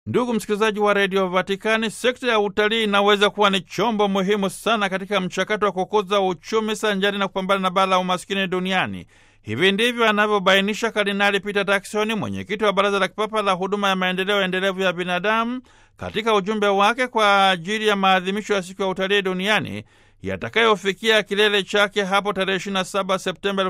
Ndugu msikilizaji wa redio Vatikani, sekta ya utalii inaweza kuwa ni chombo muhimu sana katika mchakato wa kukuza uchumi sanjari na kupambana na baa la umaskini duniani. Hivi ndivyo anavyobainisha Kardinali Peter Turkson, mwenyekiti wa Baraza la Kipapa la Huduma ya Maendeleo Endelevu ya Binadamu, katika ujumbe wake kwa ajili ya maadhimisho ya Siku ya Utalii Duniani yatakayofikia kilele chake hapo tarehe 27 Septemba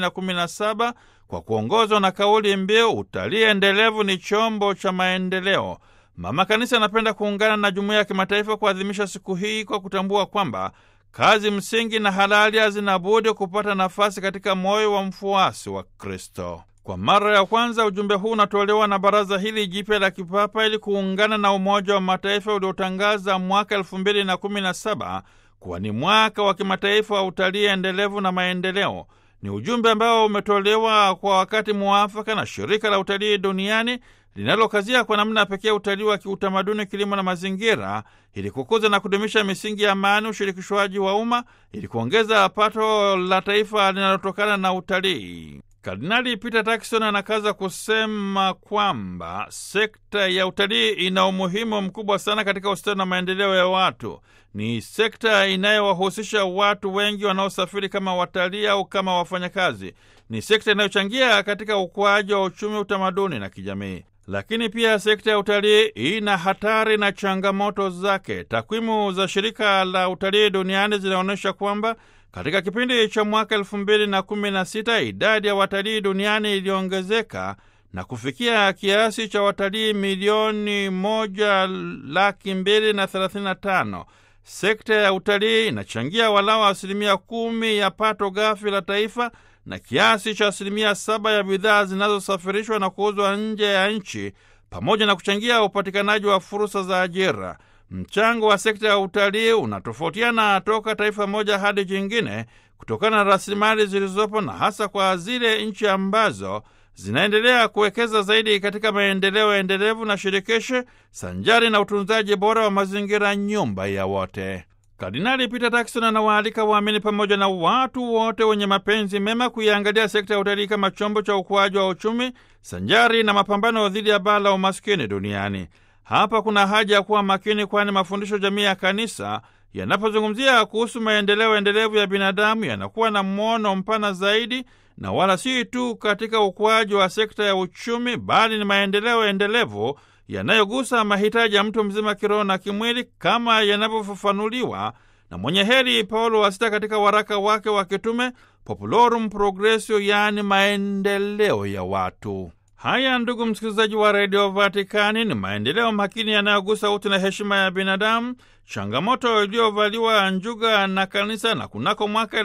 2017 kwa kuongozwa na kauli mbiu utalii endelevu ni chombo cha maendeleo. Mama Kanisa anapenda kuungana na jumuiya ya kimataifa kuadhimisha siku hii kwa kutambua kwamba kazi msingi na halali hazina budi kupata nafasi katika moyo wa mfuasi wa Kristo. Kwa mara ya kwanza ujumbe huu unatolewa na baraza hili jipya la kipapa ili kuungana na Umoja wa Mataifa uliotangaza mwaka elfu mbili na kumi na saba kuwa ni mwaka wa kimataifa wa utalii endelevu na maendeleo. Ni ujumbe ambao umetolewa kwa wakati muafaka na shirika la utalii duniani linalokazia kwa namna pekee utalii wa kiutamaduni, kilimo na mazingira, ili kukuza na kudumisha misingi ya amani, ushirikishwaji wa umma, ili kuongeza pato la taifa linalotokana na utalii. Kardinali Peter Turkson anakaza kusema kwamba sekta ya utalii ina umuhimu mkubwa sana katika ustawi na maendeleo ya watu. Ni sekta inayowahusisha watu wengi wanaosafiri kama watalii au kama wafanyakazi. Ni sekta inayochangia katika ukuaji wa uchumi, utamaduni na kijamii. Lakini pia sekta ya utalii ina hatari na changamoto zake. Takwimu za shirika la utalii duniani zinaonyesha kwamba katika kipindi cha mwaka elfu mbili na kumi na sita idadi ya watalii duniani iliongezeka na kufikia kiasi cha watalii milioni moja laki mbili na thelathini na tano. Sekta ya utalii inachangia walau asilimia kumi ya pato ghafi la taifa na kiasi cha asilimia saba ya bidhaa zinazosafirishwa na kuuzwa nje ya nchi pamoja na kuchangia upatikanaji wa fursa za ajira. Mchango wa sekta ya utalii unatofautiana toka taifa moja hadi jingine kutokana na rasilimali zilizopo na hasa kwa zile nchi ambazo zinaendelea kuwekeza zaidi katika maendeleo endelevu na shirikishi sanjari na utunzaji bora wa mazingira, nyumba ya wote. Kardinali Peter Turkson anawaalika waamini pamoja na watu wote wenye mapenzi mema kuiangalia sekta ya utalii kama chombo cha ukuaji wa uchumi sanjari na mapambano dhidi ya baa la umaskini duniani. Hapa kuna haja ya kuwa makini, kwani mafundisho jamii ya kanisa yanapozungumzia kuhusu maendeleo endelevu ya binadamu yanakuwa na mwono mpana zaidi, na wala si tu katika ukuaji wa sekta ya uchumi, bali ni maendeleo endelevu yanayogusa mahitaji ya mtu mzima kiroho na kimwili, kama yanavyofafanuliwa na mwenye heri Paulo wa Sita katika waraka wake wa kitume Populorum Progressio, yaani maendeleo ya watu. Haya, ndugu msikilizaji wa redio Vatikani, ni maendeleo makini yanayogusa utu na heshima ya binadamu, changamoto iliyovaliwa njuga na kanisa. Na kunako mwaka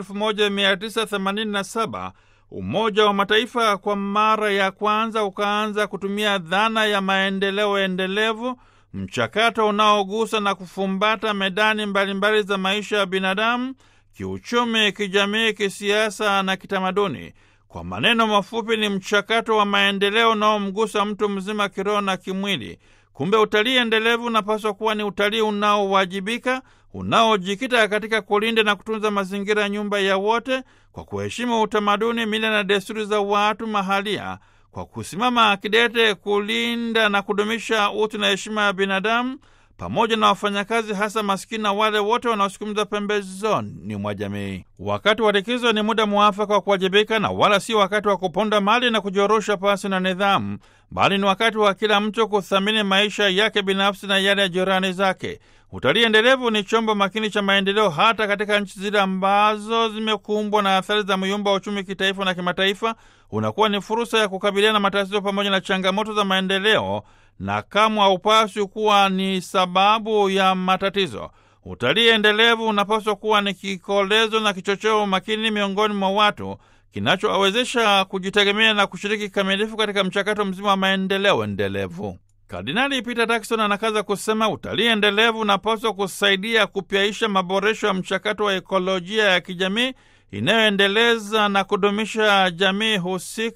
1987 Umoja wa Mataifa kwa mara ya kwanza ukaanza kutumia dhana ya maendeleo endelevu, mchakato unaogusa na kufumbata medani mbalimbali mbali za maisha ya binadamu, kiuchumi, kijamii, kisiasa na kitamaduni. Kwa maneno mafupi, ni mchakato wa maendeleo unaomgusa mtu mzima kiroho na kimwili. Kumbe utalii endelevu unapaswa kuwa ni utalii unaowajibika, unaojikita katika kulinda na kutunza mazingira ya nyumba ya wote, kwa kuheshimu utamaduni, mila na desturi za watu mahalia, kwa kusimama kidete kulinda na kudumisha utu na heshima ya binadamu pamoja na wafanyakazi hasa maskini na wale wote wanaosukumizwa pembezoni mwa jamii. Wakati wa likizo ni muda mwafaka wa kuwajibika na wala si wakati wa kuponda mali na kujorosha pasi na nidhamu, bali ni wakati wa kila mtu kuthamini maisha yake binafsi na yale ya jirani zake. Utalii endelevu ni chombo makini cha maendeleo hata katika nchi zile ambazo zimekumbwa na athari za myumba wa uchumi kitaifa na kimataifa. Unakuwa ni fursa ya kukabiliana na matatizo pamoja na changamoto za maendeleo na kamwe haupaswi kuwa ni sababu ya matatizo. Utalii endelevu unapaswa kuwa ni kikolezo na kichocheo makini miongoni mwa watu kinachowawezesha kujitegemea na kushiriki kikamilifu katika mchakato mzima wa maendeleo endelevu. Kardinali Peter Turkson anakaza kusema utalii endelevu unapaswa kusaidia kupyaisha maboresho ya mchakato wa ekolojia ya kijamii inayoendeleza na kudumisha jamii husika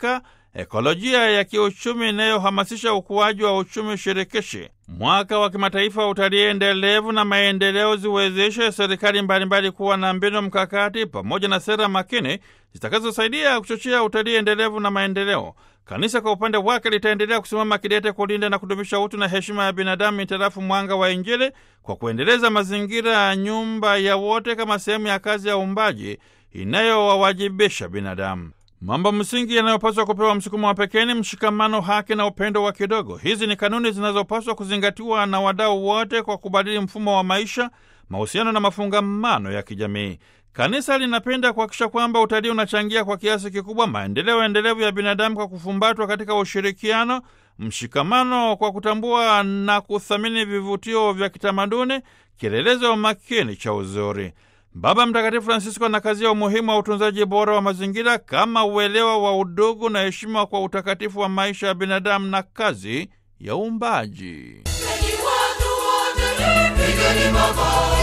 ekolojia ya kiuchumi inayohamasisha ukuaji wa uchumi shirikishi, mwaka wa kimataifa wa utalii endelevu na maendeleo ziwezeshe serikali mbalimbali kuwa na mbinu mkakati pamoja na sera makini zitakazosaidia kuchochea utalii endelevu na maendeleo. Kanisa kwa upande wake litaendelea kusimama kidete kulinda na kudumisha utu na heshima ya binadamu mitarafu mwanga wa Injili kwa kuendeleza mazingira ya nyumba ya wote kama sehemu ya kazi ya uumbaji inayowawajibisha binadamu. Mambo msingi yanayopaswa kupewa msukumo wa pekee ni mshikamano, haki na upendo wa kidogo. Hizi ni kanuni zinazopaswa kuzingatiwa na wadau wote kwa kubadili mfumo wa maisha, mahusiano na mafungamano ya kijamii. Kanisa linapenda kuhakikisha kwamba utalii unachangia kwa kiasi kikubwa maendeleo endelevu ya binadamu kwa kufumbatwa katika ushirikiano, mshikamano, kwa kutambua na kuthamini vivutio vya kitamaduni, kielelezo makini cha uzuri. Baba Mtakatifu Francisco anakazia umuhimu wa utunzaji bora wa mazingira kama uelewa wa udugu na heshima kwa utakatifu wa maisha ya binadamu na kazi ya uumbaji. Enyi watu wote, pigeni makofi.